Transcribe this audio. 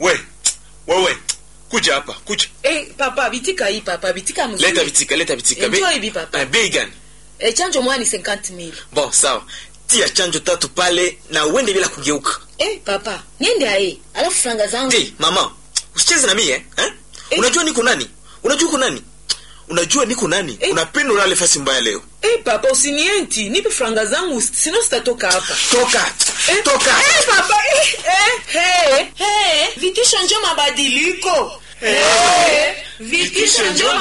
we wewe kuja hapa kuja Eh, papa bitika hii papa bitika mzuri. leta vitika leta vitika Be- Enjoy hivi, papa. Eh, bei gani Eh, chanjo moja ni 50000. bon sawa tia chanjo tatu pale na uende bila kugeuka Eh, papa, niende aye. Alafu franga zangu. hey, mama usicheze na mie eh? eh? Eh. unajua niko nani unajua uko nani unajua niko nani Eh. unapenda ulale fasi mbaya leo Eh, papa usinienti. Nipe franga zangu sino sitatoka hapa. toka Eh, toka Eh, papa. Eh, eh, hey. Hey, vitisho njo mabadiliko. Eh. Vitisho njo